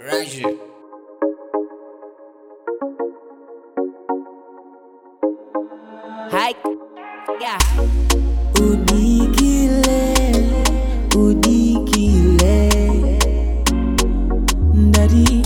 Raja. Hike. Yeah. udikile udikile ndati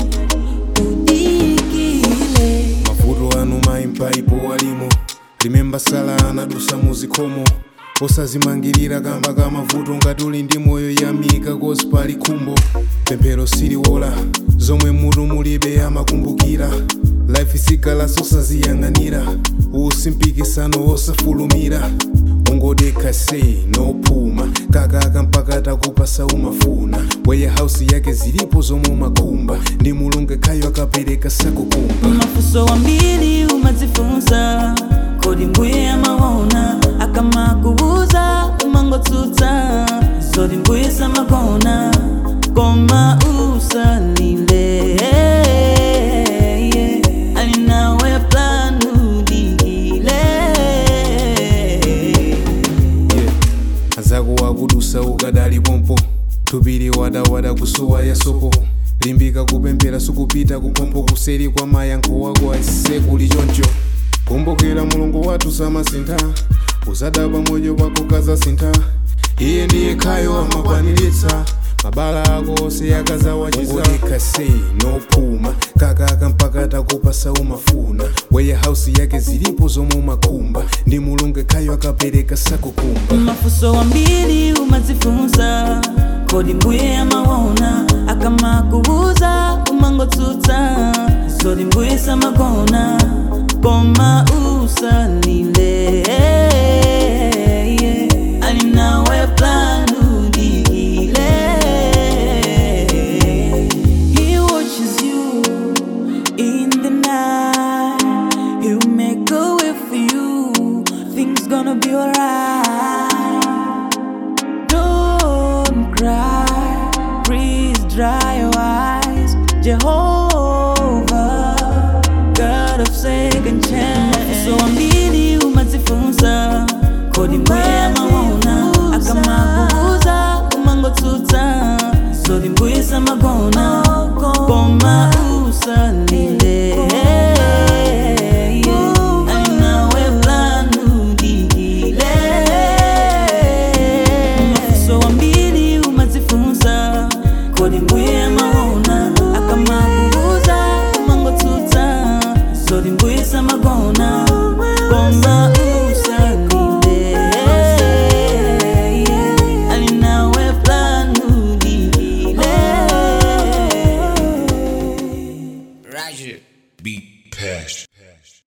udikile mavuto anu mayimpaipo walimo limemba sala anadusa muzikomo osazimangirira kamba ka mavuto ngati uli ndi moyo yamika kozi pali khumbo pemphero siliwola zomwe mutu mulibe amakumbukira life isikalaso saziyang'anira usimpikisano osafulumira ungodekha sei nophuma kakaka mpaka takupasa umafuna warehouse yake zilipo zomwe umakhumba ndi mulungu ekhayo akapereka sakukumba mafuso wambili umadzifunsa kodi mbuye amaona akamakubuza umangotsutsa zoti mbuye samakona koma usalile alinawe plan udikile yeah. azako wakudusa ukadali pompo tupiri wadawada kusowa yasopo limbika kupemphera sukupita kupompo kuseri kwa mayankho wako aisise kuli choncho kumbukira mulungu wathu samasintha uzadaba moyo wako kazasintha iye ndiye khayo amakwaniritsa mabala ako onse akazawachiza sei nophuma kakaka mpaka takupasa umafuna warehouse yake zilipo zomwe umakhumba ndi mulungu ekhayo akapereka sakukumba mafuso wambili umadzifunsa kodi mbuye amaona akamakubuza umangotsutsa zoti mbuye samakona koma usalile alinawe plan udikile he watches you in the night he'll make a way for you things gonna be alright don't cry please dry your eyes jehovah god of second chance so ambili umadzifunsa kodi mbuye amaona akamakubuza umangotsutsa zoti mbuye samakona koma usalile alinawe plan udikile mafuso wambili umadzifunsa kodi mbuye amaona akamakubuza umangotsutsa zoti mbuye samakona koma usalile alinawe plan udikile Raja. Beat Pash.